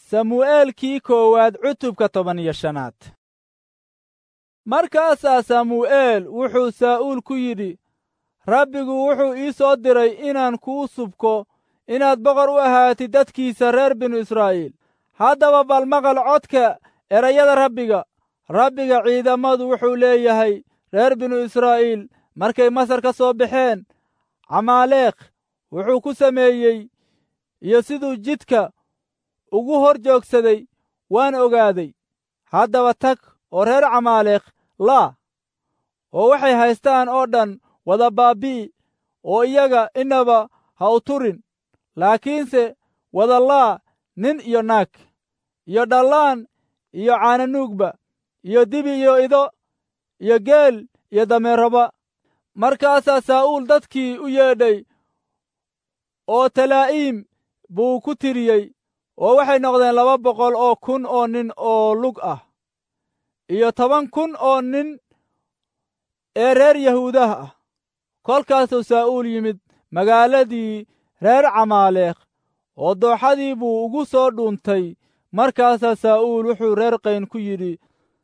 samu'eelkii koowaad cutubka toban iyo shanaad markaasaa samu'eel wuxuu saa'uul ku yidhi rabbigu wuxuu ii soo diray inaan kuu subko inaad boqor u ahaatid dadkiisa reer binu israa'iil haddaba bal maqal codka erayada rabbiga rabbiga ciidamadu wuxuu leeyahay reer binu israa'iil markay masar ka soo baxeen camaaleekh wuxuu ku sameeyey iyo siduu jidka ugu hor joogsaday waan ogaaday haddaba tag oo reer camaaleekh laa oo waxay haystaan oo dhan wada baabbi'i oo iyaga innaba ha u turin laakiinse wada laa nin iyo naag iyo dhallaan iyo caananuugba iyo dibi iyo ido iyo geel iyo dameeraba markaasaa saa'uul dadkii u yeedhay oo talaa'iim buu ku tiriyey oo waxay noqdeen laba boqol oo kun oo nin oo lug ah iyo toban kun oo nin ee reer yahuudaha ah kolkaasuu saa'uul yimid magaaladii reer camaaleekh oo dooxadii buu ugu soo dhuuntay markaasaa saa'uul wuxuu reer qayn ku yidhi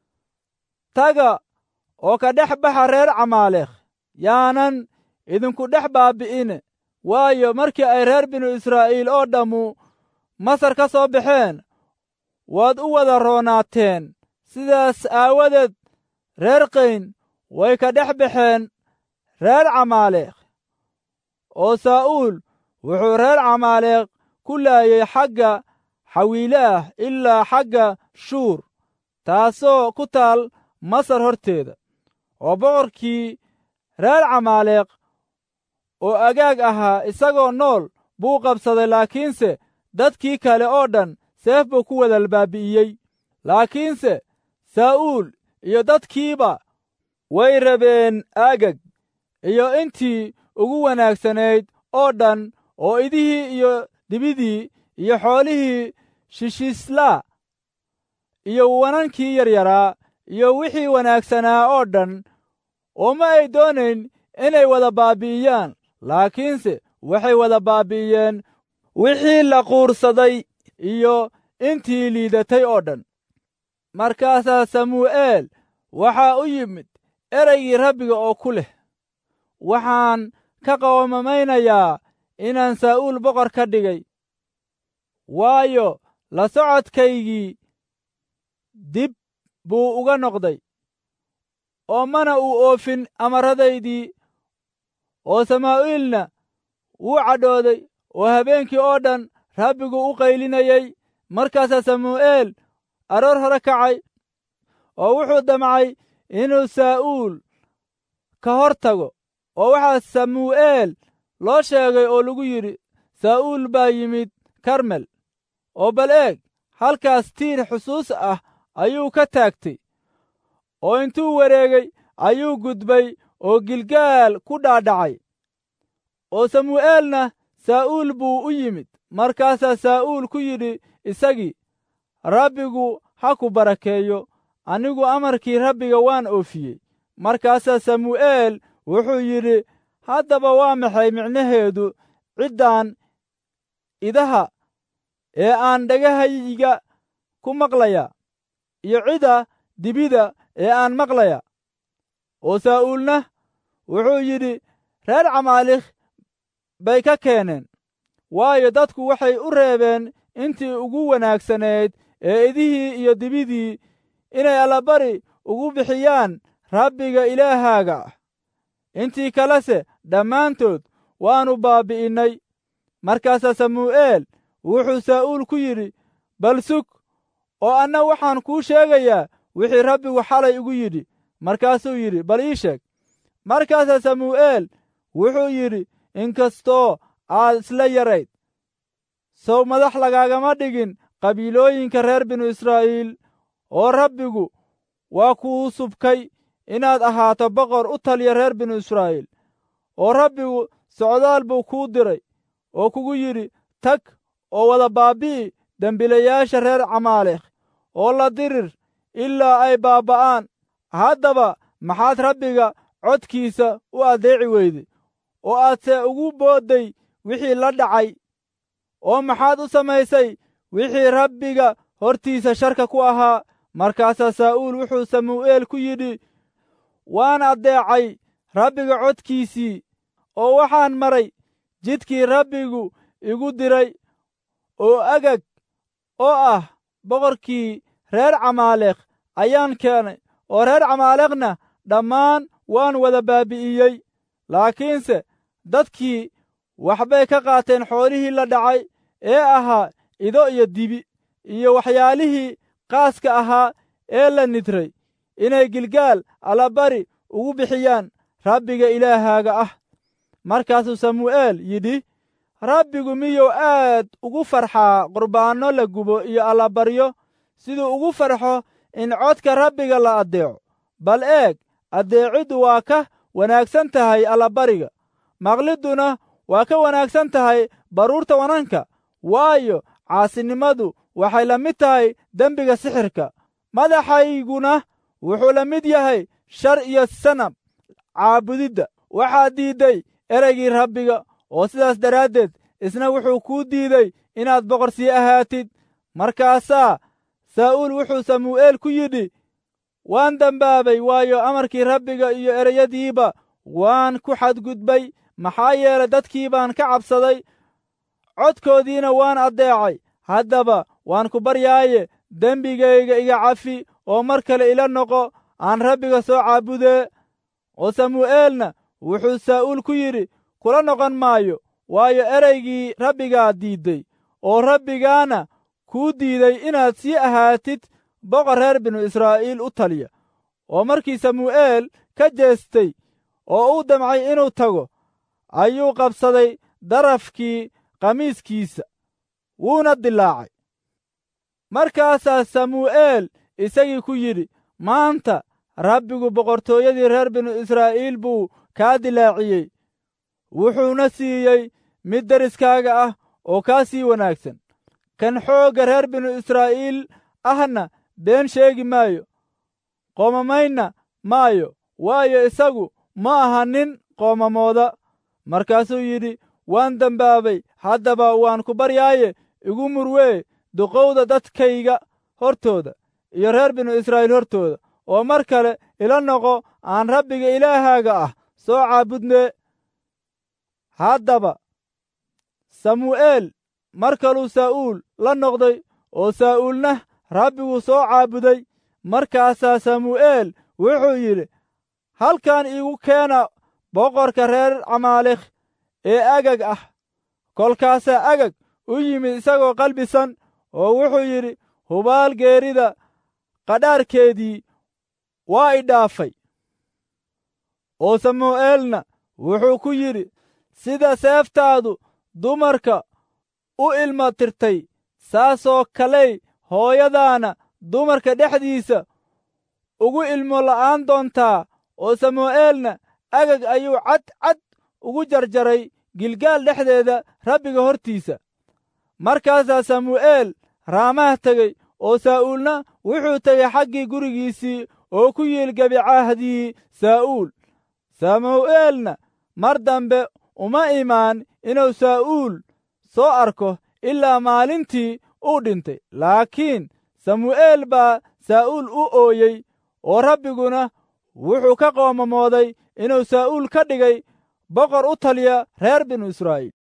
taga oo ka dhex baxa reer camaaleekh yaanan idinku dhex baabbi'ine waayo markii ay reer binu israa'iil oo dhammu masar ka soo baxeen waad u wada roonaateen sidaas aawadeed reer qayn way ka dhex baxeen reer camaaleekh oo saa'uul wuxuu reer camaaleekh ku laayay xagga xawiilaah ilaa xagga shuur taasoo ku taal masar horteeda oo boqorkii reer camaaleekh oo agaag ahaa isagoo nool buu qabsaday laakiinse dadkii kale oo dhan seef buu ku wada baabi'iyey laakiinse saa'uul iyo dadkiiba way rabeen aagag iyo intii ugu wanaagsanayd oo dhan oo idihii iyo dibidii iyo xoolihii shishislaa iyo wanankii yaryaraa iyo wixii wanaagsanaa oo dhan oo ma ay doonayn inay wada baabbi'iyaan laakiinse waxay wada baabbi'iyeen wixii la quursaday iyo intii liidatay oo dhan markaasaa samu'eel waxaa u yimid ereygii rabbiga oo ku leh waxaan ka qawamamaynayaa inaan saa'uul boqor ka dhigay waayo la socodkaygii dib buu uga noqday oo mana uu oofin amarradaydii oo samaa'iilna wuu cadhooday oo habeenkii oo dhan rabbigu u qaylinayey markaasaa samu'eel aroor hore kacay oo wuxuu damcay inuu saa'uul ka hor tago oo waxaa samu'eel loo sheegay oo lagu yidhi saa'uul baa yimid karmel oo bal eeg halkaas tiir xusuus ah ayuu ka taagtay oo intuu wareegay ayuu gudbay oo gilgaal ku dhaadhacay oo samu'eelna saa'uul buu u yimid markaasaa saa'uul ku yidhi isagii rabbigu ha ku barakeeyo anigu amarkii rabbiga waan oofiyey markaasaa samu'eel wuxuu yidhi haddaba waa maxay micnaheedu ciddan idaha ee aan dhagahayga ku maqlaya iyo cidda dibida ee aan maqlaya oo saa'uulna wuxuu yidhi reer camaalikh bay ka keeneen waayo dadku waxay u reebeen intii ugu wanaagsanayd ee idihii iyo dibidii inay allabari ugu bixiyaan rabbiga ilaahaaga ah intii kalese dhammaantood waannu baabbi'innay markaasaa samu'eel wuxuu saa'uul ku yidhi bal sug oo anna waxaan kuu sheegayaa wixii rabbigu xalay igu yidhi markaasuu yidhi bal ii sheeg markaasaa samu'eel wuxuu yidhi inkastoo aad isla yarayd sow madax lagaagama dhigin qabiilooyinka reer binu israa'iil oo rabbigu waa kuu subkay inaad ahaato boqor u taliya reer binu israa'iil oo rabbigu socdaal buu kuu diray oo kugu yidhi tag oo wada baabbi'i dembiilayaasha reer camaalekh oo la dirir ilaa ay baabba'aan haddaba maxaad rabbiga codkiisa u addeeci weyday oo aadse ugu boodday wixii la dhacay oo maxaad u samaysay wixii rabbiga hortiisa sharka ku ahaa markaasaa saa'uul wuxuu samu'eel ku yidhi waan addeecay rabbiga codkiisii oo waxaan maray jidkii rabbigu igu diray oo agag oo ah boqorkii reer camaaleekh ayaan keenay oo reer camaaleekhna dhammaan waan wada baabi'iyey laakiinse dadkii waxbay ka qaateen xoolihii la dhacay ee ahaa ido iyo dibi iyo waxyaalihii qaaska ahaa ee la nidray inay gilgaal allabari ugu bixiyaan rabbiga ilaahaaga ah markaasuu samu'eel yidhi rabbigu miyuu aad ugu farxaa qurbaanno la gubo iyo allabaryo siduu ugu farxo in codka rabbiga la addeeco bal eeg addeeciddu waa ka wanaagsan tahay allabariga maqlidduna waa ka wanaagsan tahay baruurta wananka waayo caasinimadu waxay la mid tahay dembiga sixirka madaxayguna wuxuu la mid yahay shar iyo sanab caabudidda waxaad diidday ereygii rabbiga oo sidaas daraaddeed isna wuxuu kuu diiday inaad boqor sii ahaatid markaasaa saa'uul wuxuu samu'eel ku yidhi waan dembaabay waayo amarkii rabbiga iyo ereyadiiba waan ku xadgudbay maxaa yeelay dadkii baan ka cabsaday codkoodiina waan addeecay haddaba waan ku baryaaye dembigayga iga cafi oo mar kale ila noqo aan rabbiga soo caabudee oo samu'eelna wuxuu saa'uul ku yidhi kula noqon maayo waayo ereygii rabbigaa diidday oo rabbigaana kuu diiday inaad sii ahaatid boqor reer binu israa'iil u taliya oo markii samu'eel ka jeestay oo uu damcay inuu tago ayuu qabsaday darafkii qamiiskiisa wuuna dilaacay markaasaa samu'eel isagii ku yidhi maanta rabbigu boqortooyadii reer binu israa'iil buu kaa dilaaciyey wuxuuna siiyey mid deriskaaga ah oo kaa sii wanaagsan kan xoogga reer binu israa'iil ahna been sheegi maayo qoomamaynna maayo waayo isagu ma aha nin qoomamooda markaasuu yidhi waan dembaabay haddaba waan ku baryaaye igu murwee duqowda dadkayga hortooda iyo reer binu israa'iil hortooda oo mar kale ila noqo aan rabbiga ilaahaaga ah soo caabudnee haddaba samu'eel mar kaluu saa'uul la noqday oo saa'uulna rabbiguu soo caabuday markaasaa samu'eel wuxuu yidhi halkan iigu keena boqorka reer camaalekh ee agag ah kolkaasaa agag u yimid isagoo qalbisan oo wuxuu yidhi hubaal geerida qadhaarkeedii waa i dhaafay oo samu'eelna wuxuu ku yidhi sida seeftaadu dumarka u ilma tirtay saasoo kaley hooyadaana dumarka dhexdiisa ugu ilmo la'aan doontaa oo samu'eelna agag ayuu cad cad ugu jarjaray gilgaal dhexdeeda rabbiga hortiisa markaasaa samu'eel raamaha tegey oo saa'uulna wuxuu tegey xaggii gurigiisii oo ku yiilgabi cahdii saa'uul samu'eelna mar dambe uma imaan inuu saa'uul soo arko ilaa maalintii uu dhintay laakiin samu'eel baa saa'uul u ooyey oo rabbiguna wuxuu ka qoomamooday inuu saa'uul ka dhigay boqor u taliya reer binu israa'iil